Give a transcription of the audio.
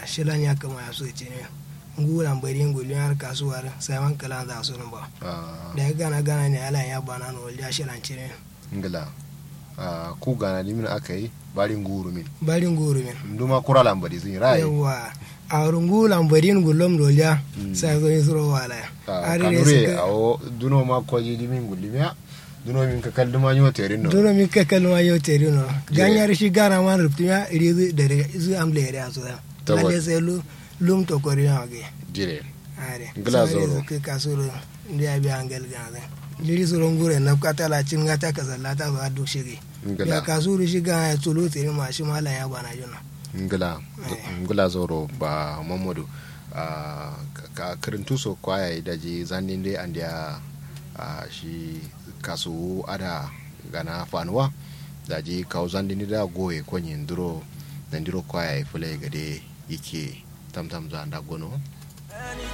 shilan ya kama ya so ce ne ngulan bari ngulin har kasuwar sai man kala za su ba Ah, da ya gana gana ne ala ya bana no ya shilan ce ne ngila Ah, ku gana dimin aka yi barin guru min bari nguru min nduma kura lambari zin rai yawa a rungulan bari ngulum do ya sai zo yi suro wala Ah, ari ne kanure suka awo duno ma koji dimin gulimiya duno min ka kalli ma nyo terin no duro mi ka kalma yo teri no ganyar shi gana man ruptiya iri zu da zu amle ya so da Tabbas. lalle sai lu lum to kori na ge jire are Ngila zoro. ke kasuro ndi ya bi angel gaza liri suro ngure na kata la cin gata ka zallata ba duk shige ya ngila kasuru shi ga ya tulu teri ma shi mala ya bana jona ngila ngila zoro ba mamadu Ah, ka- ka karintu so kwaya daji zanin dai an dia ah, shi kasu ada gana fanuwa daji kawo zandini da goye konyi nduro nandiro kwaya ifule gade yake tamtam za nda gono